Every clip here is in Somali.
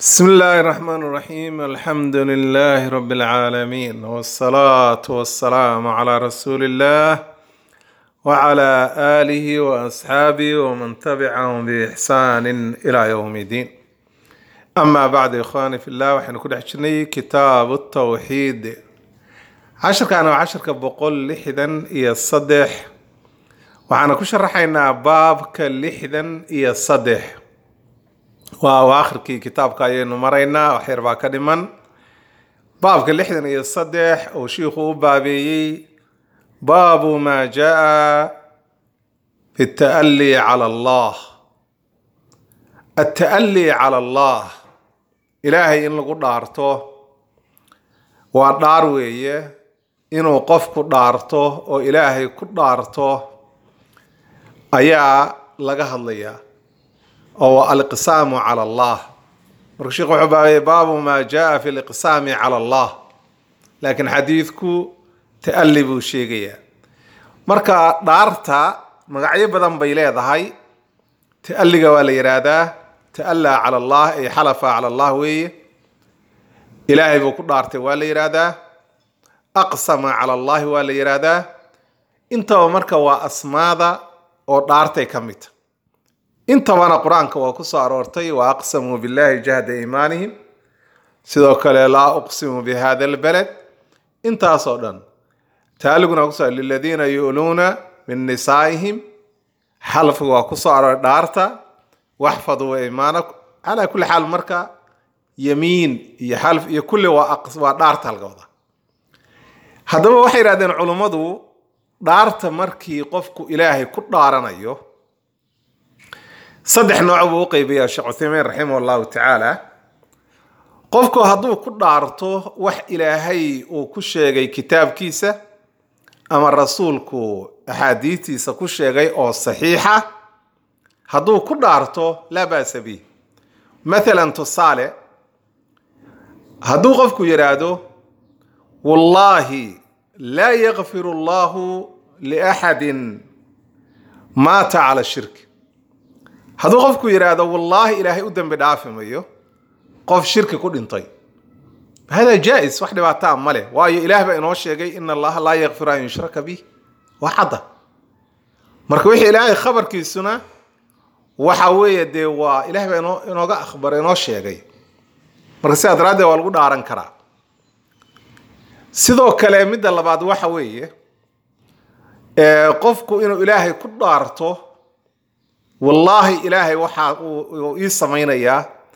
بسم الله الرحمن الرحيم الحمد لله رب العالمين والصلاة والسلام على رسول الله وعلى آله وأصحابه ومن تبعهم بإحسان إلى يوم الدين أما بعد إخواني في الله وحين كل حجني كتاب التوحيد عشر كان عشر كبقول لحدا إيا الصدح وحنا كشرحينا باب كلحدا إيا الصدح waa aakhirkii kitaabka ayaynu maraynaa wax yar baa ka dhiman baabka lixdan iyo saddex uu shiikhu u baabeeyey baabu maa jaa fi ta'ali cala allah ata'ali cala allah ilaahay in lagu dhaarto waa dhaar weeye inuu qofku dhaarto oo ilaahay ku dhaarto ayaa laga hadlayaa oo aliqsaamu cala allah marka sheekh wuxuu baabay baabu maa jaa fi liqsaami cala allah laakiin xadiidku ta'ali buu sheegayaa marka dhaarta magacyo badan bay leedahay ta'aliga waa la yidhaahdaa ta'allaa cala allah ay xalafa cala allah weeye ilaahay buu ku dhaartay waa la yidhaahdaa aqsama cala allahi waa la yidhaahdaa intaba marka waa asmaada oo dhaartay ka midta intabana qur-aanka waa ku soo aroortay wa aqsamuu billahi jahda iimaanihim sidoo kale laa uqsimu bi hada albalad intaasoo dhan taaliguna kuso liladiina yu'luuna min nisaa'ihim xalfiga waa ku soo arooray dhaarta waxfaduu iimaanakum calaa kulli xaal marka yamiin iyo xalf iyo kulli waa waa dhaarta halka wada haddaba waxay yidhahdeen culummadu dhaarta markii qofku ilaahay ku dhaaranayo saddex nooc buu u qeybayaa sheekh cuthaymiin raximah allahu tacaala qofku hadduu ku dhaarto wax ilaahay uu ku sheegay kitaabkiisa ama rasuulku axaadiistiisa ku sheegay oo saxiixa hadduu ku dhaarto laa ba'sa bih mathalan tusaale hadduu qofku yidhaahdo wallaahi laa yakfiru allahu liaxadin maata cala shirki hadduu qofku yidhaahdo wallaahi ilaahay u dembi dhaafi mayo qof shirki ku dhintay hada jaa-is wax dhibaataa ma leh waayo ilaah baa inoo sheegay ina allaha laa yakfiru an yushraka bih waa cadda marka wixii ilaahay khabarkiisuna waxa weeye dee waa ilaah baa inoo inooga akhbaray inoo sheegay marka sidaa daraaddeed waa lagu dhaaran karaa sidoo kale midda labaad waxa weeye qofku inuu ilaahay ku dhaarto wallaahi ilaahay waxa uu ii samaynayaa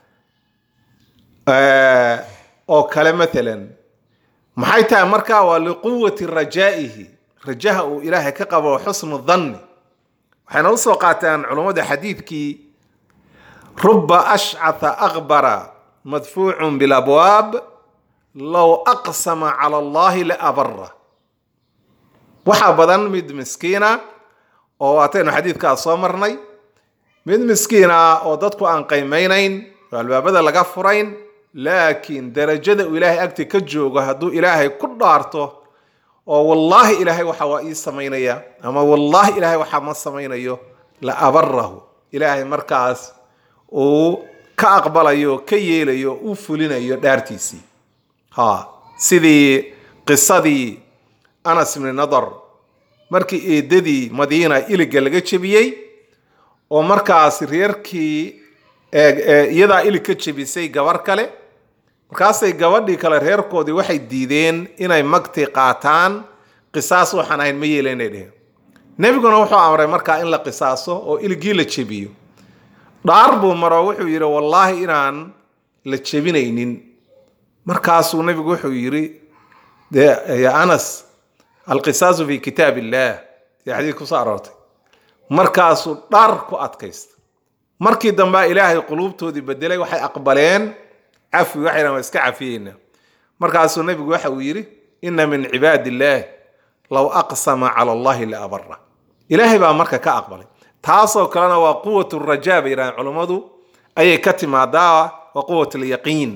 oo kale maalan maxay tahay markaa waa liquwati rajaa'ihi rajaha uu ilaahay ka qabo xusnu dhanni waxayna usoo qaataan culummada xadiidkii ruba ashcatha akbara madfuucun bilabwaab low aqsama cala allahi la abara waxaa badan mid miskiina oo waataynu xadiidkaas soo marnay mid miskiin ah oo dadku aan qiimeynayn oo albaabada laga furayn laakiin darajada uu ilaahay agti ka joogo hadduu ilaahay ku dhaarto oo wallaahi ilaahay waxa waa ii samaynaya ama wallaahi ilaahay waxa ma samaynayo la abarahu ilaahay markaas uu ka aqbalayo ka yeelayo u fulinayo dhaartiisii ha sidii qisadii anas ibni nadar markii eedadii madiina iliga laga jebiyey oo markaas reerkii iyadaa ilig ka jebisay gabar kale markaasay gabadhii kale reerkoodii waxay diideen inay magti qaataan qisaas waxaan ahayn ma yeela inay dheheen nebiguna wuxuu amray markaa in la qisaaso oo iligii la jebiyo dhaar buu maro wuxuu yidhi wallaahi inaan la jebinaynin markaasuu nebigu wuxuu yidhi ya anas alqisaasu fi kitaab illah si xadiid kusoo aroortay markaasuu dhar ku adkaysta markii dambea ilaahay quluubtoodii bedelay waxay aqbaleen cafwi waxay dhahan waa iska cafiyeyna markaasuu nebigu waxa uu yidhi ina min cibaadi illaah low aqsama cala allahi la abara ilaahay baa marka ka aqbalay taasoo kalena waa quwat rajaa bay yidhahdeen culummadu ayay ka timaadaa waa quwat lyaqiin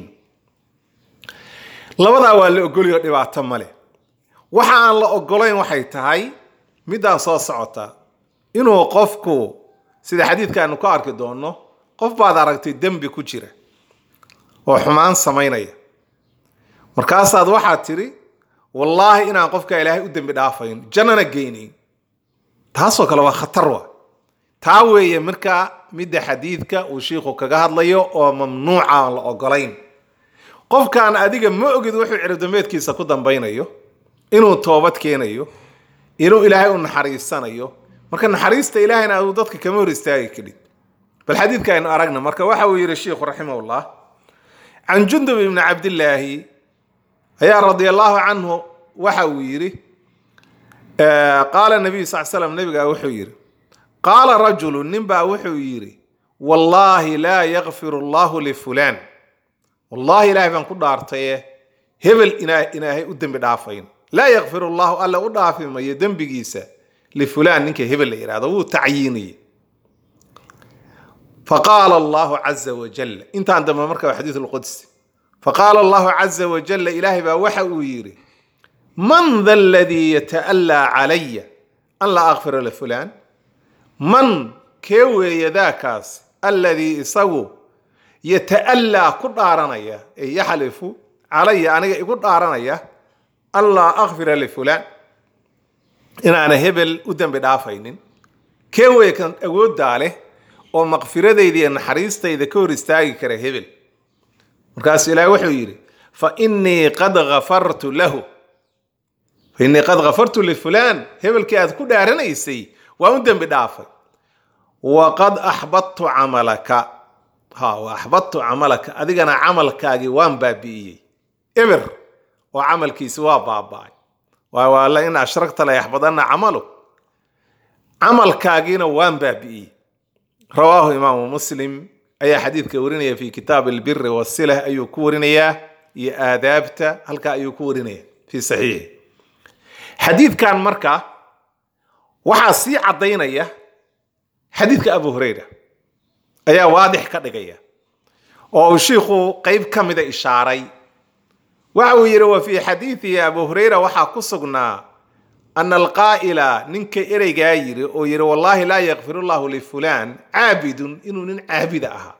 labadaa waa la ogoliyo dhibaato male waxa aan la ogolayn waxay tahay middaan soo socota inuu qofku sida xadiidkaanu ka arki doonno qof baad aragtay dembi ku jira oo xumaan samaynaya markaasaad waxaad tidhi wallaahi inaan qofka ilaahay u dembi dhaafayn jannana geynayn taasoo kale waa khatar wa taa weeye markaa midda xadiidka uu shiikhu kaga hadlayo oo mamnuuca aan la ogolayn qofkaan adiga ma ogid wuxuu ciridambeedkiisa ku dambaynayo inuu toobad keenayo inuu ilaahay u naxariisanayo marka naxariista ilaahayna aduu dadka kama hor istaagi karin bal xadiidka aynu aragna marka waxa uu yidhi shiikhu raximahullah can jundub ibni cabdillaahi ayaa radia allahu canhu waxa uu yidhi qaala nabiyu sal slam nabigaa wuxuu yidhi qaala rajulu ninbaa wuxuu yidhi wallaahi laa yakfir allahu lifulaan wallahi ilaahay baan ku dhaartaye hebel inaahay u dembi dhaafayn laa yakfir allahu alla u dhaafi mayo dembigiisa lifulaan ninka hebel la yidhahdo wuu tacyiiniyey faqaala allahu caza wajal intaan dambe marka waa xadiid lqudsi faqaala allahu caza wajalla ilaahay baa waxa uu yidhi man da aladii yata'allaa calaya an laa akfira lifulaan man kee weeye daakaas alladii isagu yata'allaa ku dhaaranaya ee yaxlifu calaya aniga igu dhaaranaya an laa akfira lifulaan inaana hebel u dembi dhaafaynin kee weeye kan awooddaa leh oo maqfiradayda iyo naxariistayda ka hor istaagi kara hebel markaasuu ilaahay wuxuu yidhi fa innii qad gafartu lahu fa innii qad gafartu lifulaan hebelkii aad ku dhaaranaysay waa u dembi dhaafay waqad axbadtu camalaka ha wa axbadtu camalaka adigana camalkaagii waan baabi'iyey eber oo camalkiisi waa baaba'ay waayo waa la in ashragta la yaxbadanna camalu camalkaagiina waan baabi'iyey rawaahu imaamu muslim ayaa xadiidka warinaya fi kitaab albiri wasilah ayuu ku warinayaa iyo aadaabta halkaa ayuu ku warinaya fi saxiixi xadiidkan marka waxaa sii caddaynaya xadiidka abu hurayra ayaa waadix ka dhigaya oo uu shiikhu qeyb ka mida ishaaray waxa uu yidhi wa fii xadiidihi abu hurayra waxaa ku sugnaa ana alqaa'ila ninka ereygaa yidhi oo yidhi wallaahi laa yakfir llahu lifulaan caabidun inuu nin caabida ahaa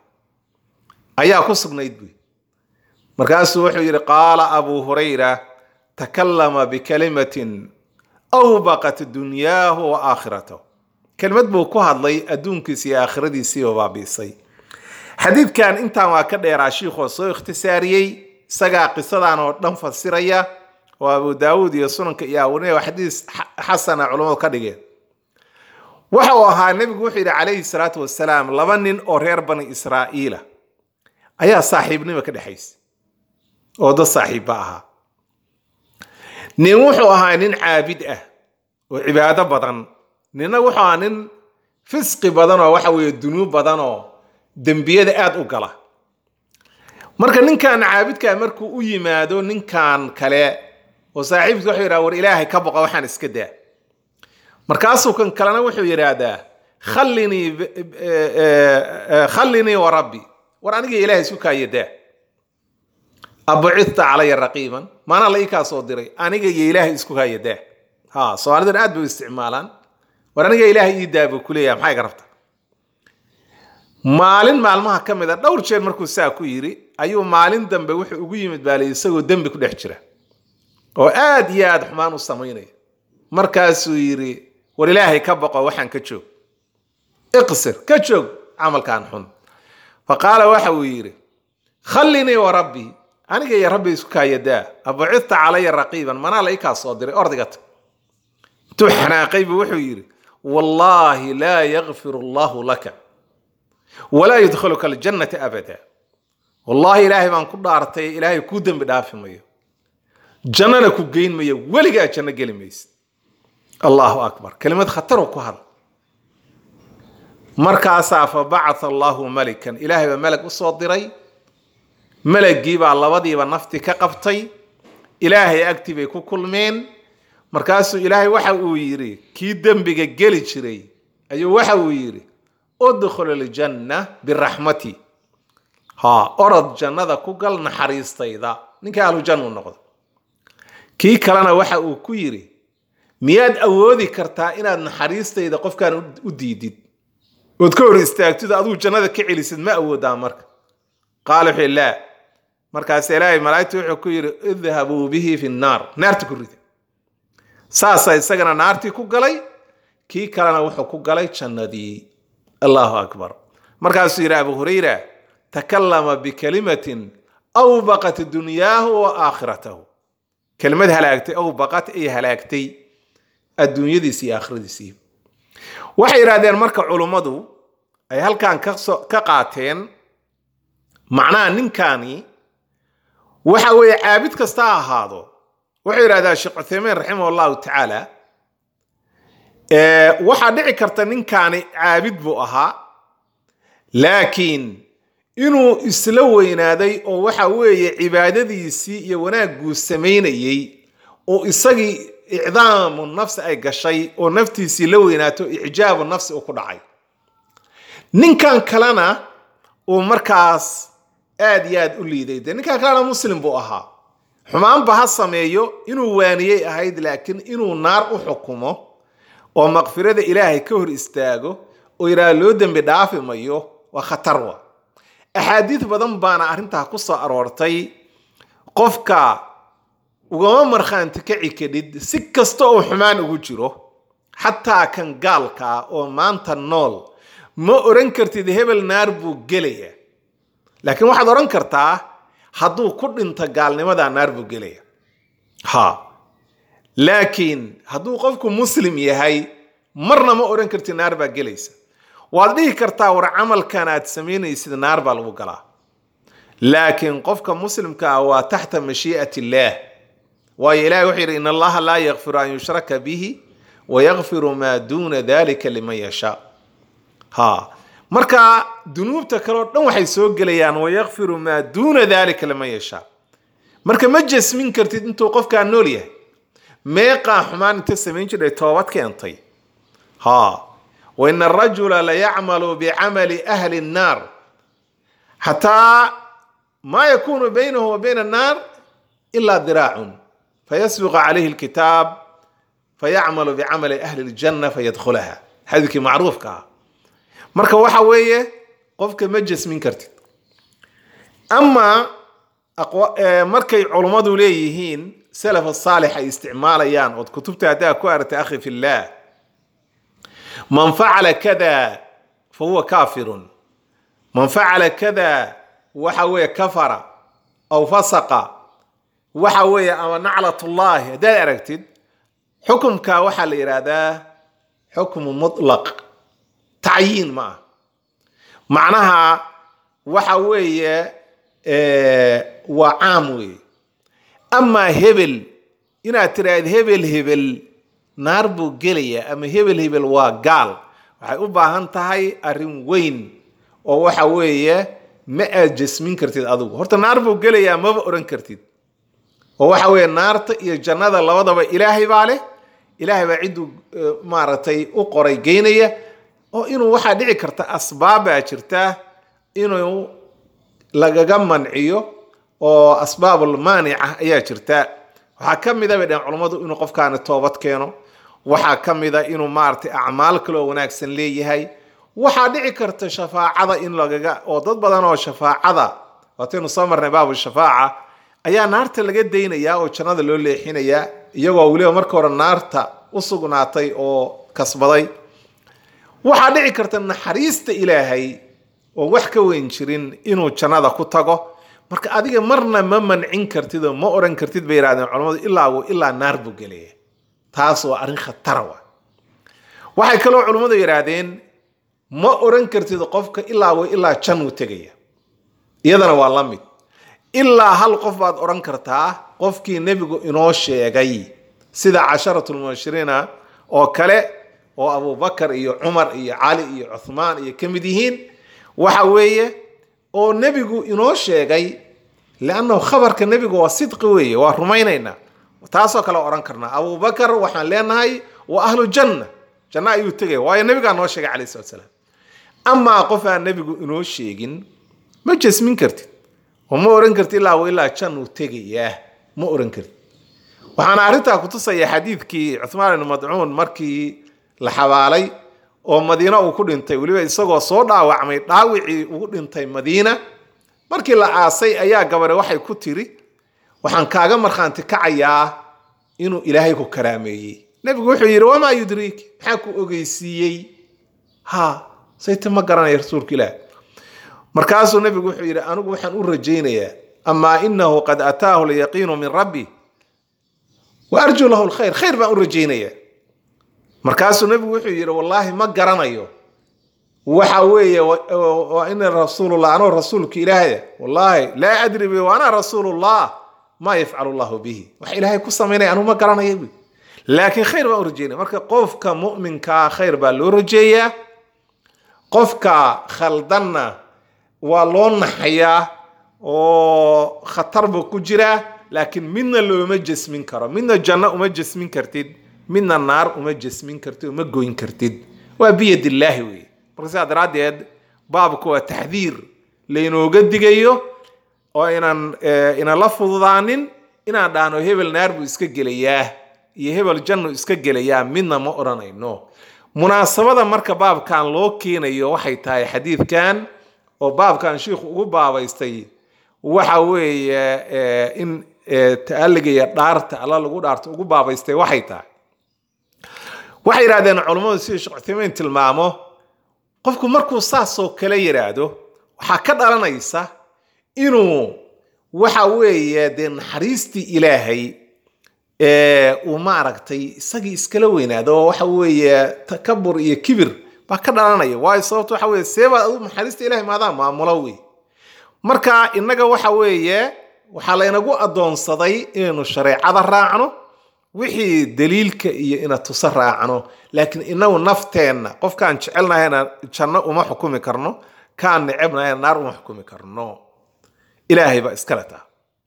ayaa ku sugnayd buy markaasuu wuxuu yidhi qaala abu hurayra takallama bikalimatin awbaqat dunyaahu wa aakhiratahu kelmad buu ku hadlay adduunkiisi iyo aakhiradiisiiba baabiisay xadiidkan intaan waa ka dheeraa shiikhoo soo ikhtisaariyey isagaa qisadan oo dhan fasiraya oo abu daawuud iyo sunanka iyo awarinaya waa xadiis xasana culammadu ka dhigeen waxa uu ahaa nebigu wuxuu yidhi calayhi salaatu wasalaam laba nin oo reer bani israa'iila ayaa saaxiibnimo ka dhexaysa oo dad saaxiibba ahaa nin wuxuu ahaa nin caabid ah oo cibaado badan ninna wuxuu ahaa nin fisqi badan oo waxa weeye dunuub badan oo dembiyada aada u gala marka ninkan caabidkaa markuu u yimaado ninkan kale oo saaxiibki wuxuu yidhaha war ilaahay ka boqa waxaan iska daa markaasuu kan kalena wuxuu yidhaahdaa khallinii khallinii wa rabbi war aniga ilaahay isku kaaya daa abucita calaya raqiiban maanaa la ii kaa soo diray aniga iyo ilaahay isku kaaya daa ha soomaalidan aad bay u isticmaalaan war aniga ilaahay ii daa buu kuleeyaha maxay ka rabta maalin maalmaha ka mid a dhowr jeer markuu saa ku yidhi ayuu maalin dambe wuxuu ugu yimid baalay isagoo dembi ku dhex jira oo aad iyo aad xumaan u samaynaya markaasuu yidhi war ilaahay ka boqo waxaan ka joog iqsir ka joog camalkan xun fa qaala waxa uu yidhi khallinii wa rabbii aniga iyo rabbi isku kaayadaa abucita calaya raqiiban manaa la ikaa soo diray ordigata intuu xanaaqay buu wuxuu yidhi wallaahi laa yakfir allahu laka walaa yudkhiluka aljannata abada wallaahi ilaahay baan ku dhaartay ilaahay kuu dembi dhaafi mayo jannana ku geyn mayo weligaa janno geli maysa allahu akbar kelimad khataroo ku hadla markaasaa fa bacatha allahu malikan ilaahay baa melag u soo diray melagii baa labadiiba nafti ka qabtay ilaahay agtii bay ku kulmeen markaasuu ilaahay waxa uu yidhi kii dembiga geli jiray ayuu waxa uu yidhi udkhul aljanna biraxmati ha orod jannada ku gal naxariistayda ninka ahlujanna u noqdo kii kalena waxa uu ku yidhi miyaad awoodi kartaa inaad naxariistayda qofkaan u diidid ood ka hor istaagtid adigu jannada ka celisid ma awoodaa marka qaala wuxuu laa markaas ilaahay malaa'igta wuxuu ku yidhi idhabuu bihi fi nnaar naarta ku rida saasa isagana naartii ku galay kii kalena wuxuu ku galay jannadii allahu akbar markaasuu yidhi abu hurayra takallama bikalimatin awbaqat dunyaahu wa aakhiratahu kelimad halaagtay awbaqat ay halaagtay adduunyadiisi iyo aakhiradiisii waxay yidhahdeen marka culummadu ay halkan ka qaateen macnaha ninkaani waxa weeye caabid kasta ha ahaado wuxuu yidhahdaa sheekh cuthaymiin raximah allahu tacaala waxaa dhici karta ninkaani caabid buu ahaa laakiin inuu isla weynaaday oo waxa weeye cibaadadiisii iyo wanaagguu samaynayey oo isagii icdaamu nafsi ay gashay oo naftiisii la weynaato icjaabu nafsi uu ku dhacay ninkan kalena uu markaas aad iyo aad u liiday dee ninkan kalena muslim buu ahaa xumaanba ha sameeyo inuu waaniyey ahayd laakiin inuu naar u xukumo oo maqfirada ilaahay ka hor istaago oo yidhaha loo dembi dhaafi mayo waa khatar wa axaadiid badan baana arrintaa ku soo aroortay qofka ugama markhaanti kaci kadhid si kasta oo xumaan ugu jiro xataa kan gaalkaa oo maanta nool ma oran kartid hebel naar buu gelaya laakiin waxaad odhan kartaa hadduu ku dhinto gaalnimadaa naar buu gelaya ha laakiin hadduu qofku muslim yahay marna ma odhan kartid naar baa gelaysa waad dhihi kartaa war camalkan aad samaynaysid naar baa lagu galaa laakiin qofka muslimka ah waa taxta mashii'at illaah waayo ilahi wuxuu yidhi in allaha laa yakfiru an yushraka bihi wayakfiru maa duuna dalika liman yashaa ha marka dunuubta kale oo dhan waxay soo gelayaan wayakfiru maa duuna dalika liman yashaa marka ma jasmin kartid intuu qofkaa nool yahay meeqaa xumaan inta samayn jiray toobad keentay ha waina arajula layacmalu bicamali ahli الnaar xataa ma yakunu baynahu wa bayna الnaar ila diraacun fayasbiqu calayhi اlkitaab fayacmalu bicamali ahli اljanna fayadkhulaha xadiidkii macruufka ah marka waxa weeye qofka ma jasmin kartid ama markay culummadu leeyihiin salaf saalix ay isticmaalayaan ood kutubta haddaa ku aragtay akhi fi llah man facala kada fa huwa kafirun man facala kada waxa weeye kafara aw fasaqa waxa weeye ama naclat ullahi haddaad aragtid xukumka waxaa la yidhaahdaa xukmu mutlaq tacyiin ma ah macnaha waxa weeye waa caam weeye amaa hebel inaad tiraahd hebel hebel naar buu gelaya ama hebel hebel waa gaal waxay u baahan tahay arrin weyn oo waxa weeye ma aad jasmin kartid adigu horta naar buu gelayaa maba oran kartid oo waxa weeye naarta iyo jannada labadaba ilaahay baa leh ilaahay baa cidduu maaragtay u qoray geynaya oo inuu waxaa dhici karta asbaabbaa jirta inuu lagaga manciyo oo asbaabul maanica ayaa jirta waxaa ka mida bay dhaheen culummadu inuu qofkaani toobad keeno waxaa ka mida inuu maaragtay acmaal kaloo wanaagsan leeyahay waxaa dhici karta shafaacada in lagaga oo dad badan oo shafaacada waataynu soo marnay baabu shafaaca ayaa naarta laga daynayaa oo jannada loo leexinayaa iyagoo weliba marka hore naarta u sugnaatay oo kasbaday waxaa dhici karta naxariista ilaahay oo wax ka weyn jirin inuu jannada ku tago marka adiga marna ma mancin kartid oo ma oran kartid bay yidhahdeen culammadu ilaa ilaa naar buu gelaya taas waa arrin khatara wa waxay kaloo culummadu yidhaahdeen ma oran kartid qofka ilaa wa ilaa jan uu tegaya iyadana waa la mid ilaa hal qof baad odhan kartaa qofkii nebigu inoo sheegay sida casharatulmubashiriina oo kale oo abubakar iyo cumar iyo cali iyo cuthmaan iyo ka mid yihiin waxa weeye oo nebigu inoo sheegay leannahu khabarka nebigu waa sidqi weeye waa rumaynaynaa taasoo kale odhan karnaa abubakar waxaan leenahay waa ahlu janna janno ayuu tegaya waayo nebigaa noo sheegay calayhi salatu salaam amaa qof aan nebigu inoo sheegin ma jasmin kartid oo ma oran kartid ilaa wa ilaa jan uu tegayaa ma oran kartid waxaana arrintaa kutusaya xadiidkii cuthmaan ibn madcuun markii la xabaalay oo madiina uu ku dhintay weliba isagoo soo dhaawacmay dhaawicii ugu dhintay madiina markii la aasay ayaa gabadhe waxay ku tiri waxaan kaaga markhaanti kacayaa inuu ilaahay ku karaameeyey nebigu wuxuu yidhi wamaa yudriik maxaa ku ogeysiiyey ha sayta ma garanaya rasuulka ilaah markaasuu nebigu wuxuu yidhi anigu waxaan u rajaynayaa amaa inahu qad ataahu lyaqiinu min rabbi wa arjuu lahu lkhayr khayr baan u rajaynayaa markaasuu nebigu wuxuu yidhi wallaahi ma garanayo waxa weeye wa ina rasuulullah anoo rasuulka ilaahaya wallaahi laa adri bi wa ana rasuulullah maa yafcalu llahu bihi wax ilaahay ku samaynaya anuu ma garanayo bu laakiin khayr baan u rajeynaya marka qofka mu'minkaa khayr baa loo rajeeyaa qofka khaldanna waa loo naxayaa oo khatar buu ku jiraa laakiin midna looma jasmin karo midna janno uma jasmin kartid midna naar uma jasmin kartid uma goyn kartid waa biyad illaahi weeye marka sidaa daraaddeed baabku waa taxdiir laynooga digayo oo inaan inaan la fududaanin inaan dhahno hebel naar buu iska gelayaa iyo hebel jannu iska gelayaa midna ma odhanayno munaasabada marka baabkan loo keenayo waxay tahay xadiidkan oo baabkan shiikhu ugu baabaystay waxa weeye in ta'alligaya dhaarta alla lagu dhaarto ugu baabaystay waxay tahay waxay yidhahdeen culummadu sida sheekh cuthaymiin tilmaamo qofku markuu saasoo kale yidhaahdo waxaa ka dhalanaysa inuu waxa weeye dee naxariistii ilaahay uu maaragtay isagii iskala weynaado oo waxa weeye takabur iyo kibir baa ka dhalanaya waayo sababto waxa weye seebaad adu naxariista ilahay maadaa maamulo wey marka innaga waxa weeye waxaa laynagu addoonsaday inaynu shareecada raacno wixii daliilka iyo ina tuso raacno laakiin inagu nafteenna qofkaan jecelnahayna janno uma xukumi karno kaan necebnahayna naar uma xukumi karno ilaahay baa iskale taa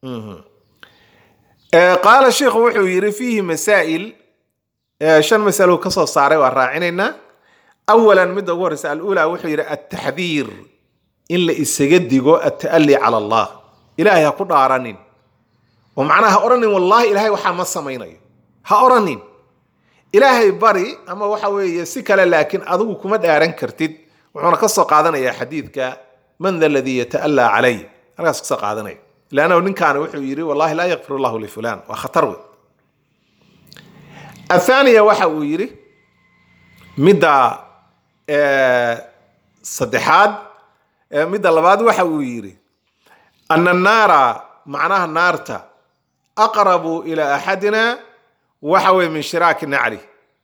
qaala sheikhu wuxuu yidhi fiihi masaa'il shan masalo ka soo saaray waa raacinaynaa awalan midda ugu horreysa alula wuxuu yidhi altaxdiir in la isaga digo alta'ali cala allah ilaahay ha ku dhaaranin oo macnaha ha odhanin wallaahi ilaahay waxaa ma samaynayo ha odhanin ilaahay bari ama waxa weeye si kale laakiin adigu kuma dhaaran kartid wuxuuna ka soo qaadanayaa xadiidka man da ladii yata'allaa calay halkaas kasoo qaadanaya lannahu ninkaani wuxuu yidhi wallahi laa yakfir allahu lifulan waa khatar wey athaaniya waxa uu yidhi midda saddexaad midda labaad waxa uu yidhi ana annaara macnaha naarta aqrabu ilaa axadina waxa weye min shiraaki nacli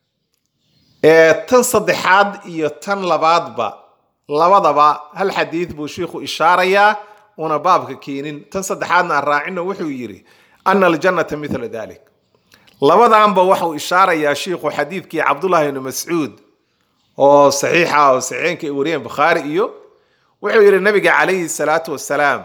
tan saddexaad iyo tan labaadba labadaba hal xadiid buu shiikhu ishaarayaa una baabka keenin tan saddexaadna aan raacino wuxuu yidhi ana aljannata mila dalik labadanba waxau ishaarayaa shiikhu xadiidkii cabdullahi ibni mascuud oo saxiixa oo saxiixeenka ay wariyeen bukhaari iyo wuxuu yidhi nabiga calayhi salaatu wasalaam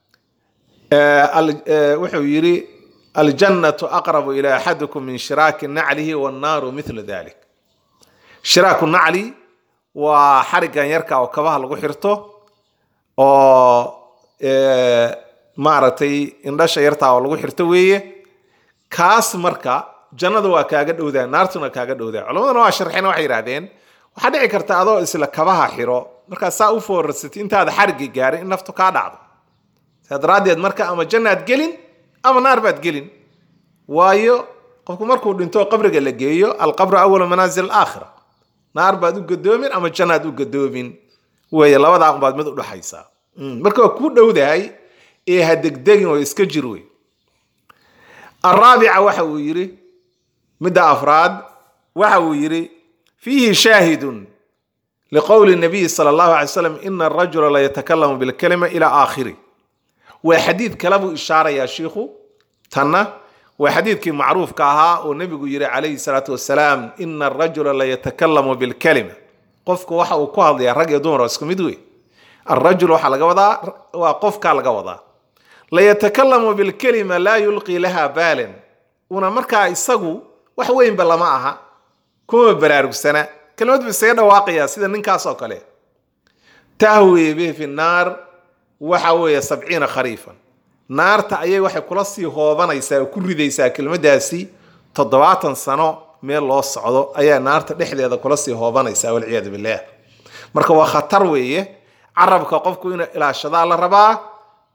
wuxuu yidhi aljannatu aqrabu ila axadikum min shiraaki naclihi wannaaru mila dalik shiraaku nacli waa xarigan yarka oo kabaha lagu xirto oo maaragtay indhasha yartaa oo lagu xirto weeye kaas marka jannada waa kaaga dhowdaa naartuna kaaga dhowdaa culamaduna waa sharxeen waxay yidhahdeen waxaa dhici karta adoo isla kabaha xiro markaa saa u foorarsatay intaada xarigii gaarin in naftu kaa dhacdo saa daraaddeed marka ama jannaad gelin ama naar baad gelin waayo qofku markuu dhinto qabriga la geeyo alqabru awalu manaazil alaakhira naar baad u gadoomin ama jannaad u gadoomin weeye labadaa unbaad mid udhaxaysaa marka waa kuu dhowdahay ee ha degdegin oo iska jir wey araabica waxa uu yidhi midda afraad waxa uu yidhi fiihi shaahidun liqowli nabiyi sala allahu alay slam ina arajula la yatakalamu bilkalima ilaa aakhiri waa xadiid kale buu ishaarayaa shiikhu tanna waa xadiidkii macruufka ahaa oo nebigu yidhi calayhi salaatu wasalaam ina arajula la yatakalamu bilkalima qofku waxa uu ku hadlayaa rag iyo dumar oo isku mid wey alrajul waxaa laga wadaa waa qofkaa laga wadaa layatakalamu bilkalima laa yulqii laha baalan una markaa isagu wax weynba lama aha kuma baraarugsana kelimad bu isaga dhawaaqayaa sida ninkaas oo kale tahwi bihi fi naar waxa weeye sabciina khariifan naarta ayay waxay kula sii hoobanaysaa oo ku ridaysaa kelimadaasi toddobaatan sano meel loo socdo ayaa naarta dhexdeeda kula sii hoobanaysaa walciyaadu billaah marka waa khatar weeye carabka qofku inuu ilaashadaa la rabaa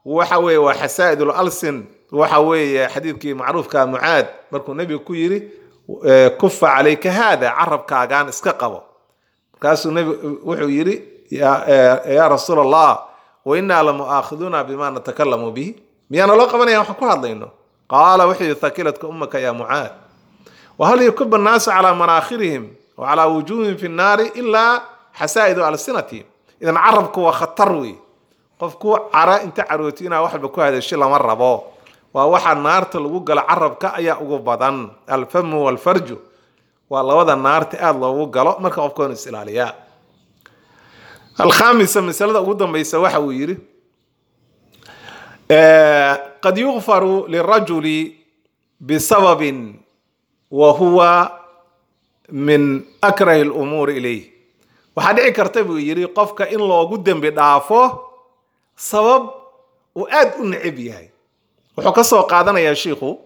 waxa weeye waa xasaa'id alsin waxa weeye xadiidkii macruufka mucaad markuu nebigu ku yiri kufa calayka haada carabkaagaan iska qabo markaasuu nebigu wuxuu yidhi yaa rasuul allah wa innaa lamu'aakhiduuna bima natakalamu bihi miyaana loo qabanaya waxaan ku hadlayno qaala wuxuu yidhi thakilatka ummaka ya mucaad wahal yakuba annaasu calaa manaakhirihim wa calaa wujuuhihim fi nnaari ilaa xasaa'idu alsinatihim idan carabku waa khatar wey qofku cara inta carooti inaa waxba ku hadasho lama rabo waa waxaa naarta lagu galo carabka ayaa ugu badan alfamu walfarju waa labada naarta aada loogu galo marka qofka inu is ilaaliyaa alkhamisa masalada ugu dambaysa waxa uu yidhi qad yukfaru lirajuli bisababin wa huwa min akrahi lumuuri ilayh waxaa dhici karta buu yidhi qofka in loogu dembi dhaafo sabab uu aada u necab yahay wuxuu ka soo qaadanayaa shiikhu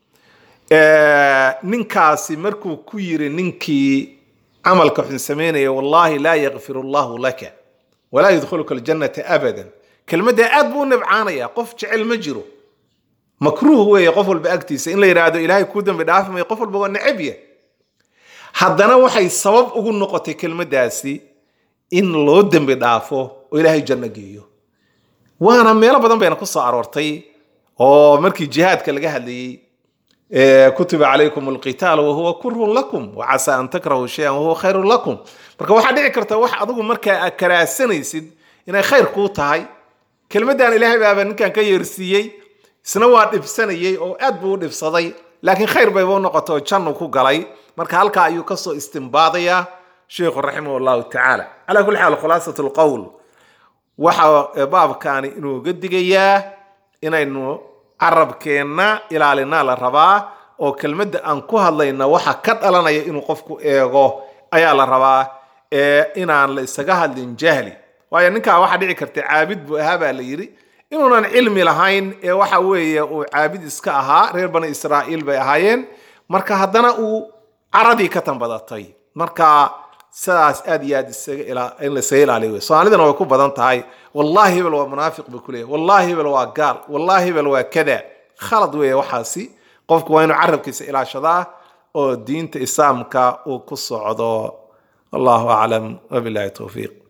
ninkaasi markuu ku yiri ninkii camalka xun samaynaya wallahi laa yakfir allahu laka walaa yudkhiluka aljannata abadan kelmaddaa aad buu u nibcaanaya qof jecel ma jiro makruuh weeye qof walba agtiisa in la yidhaahdo ilaahay kuu dembi dhaafi mayo qof walba waa necab yah haddana waxay sabab ugu noqotay kelmaddaasi in loo dembi dhaafo oo ilaahay janno geeyo waana meelo badan bayna ku soo aroortay oo markii jihaadka laga hadlayey kutiba calaykum alqitaal wahuwa kurhun lakum wacasa an takrahu shayan wahuwa khayrun lakum marka waxaa dhici karta wax adigu markaa aad karaasanaysid inay khayr kuu tahay kelmaddan ilaahay baaba ninkan ka yeersiiyey isna waa dhibsanayey oo aad buu u dhibsaday laakiin khayr bayba u noqota oo jannu ku galay marka halkaa ayuu kasoo istimbaadayaa sheikhu raximah llahu tacaala calaa kulli xaal khulaasat lqowl waxa baabkaani inuu ga digayaa inaynu carabkeenna ilaalinaa la rabaa oo kelmadda aan ku hadlayna waxa ka dhalanaya inuu qofku eego ayaa la rabaa ee inaan la isaga hadlin jahli waayo ninkaa waxaa dhici karta caabid buu ahaa baa la yidhi inuunan cilmi lahayn ee waxa weeye uu caabid iska ahaa reer bani israa'iil bay ahaayeen marka haddana uu caradii ka tanbadatay marka sidaas aad iyo aad in la isaga ilaaliyo wey soomaalidana way ku badan tahay wallahi hebel waa munaafiq buu kuleeyahy wallahi hebel waa gaal wallahi hebel waa kada khalad weeye waxaasi qofku waa inuu carabkiisa ilaashadaa oo diinta islaamka uu ku socdo wallahu aclam wabillahi towfiiq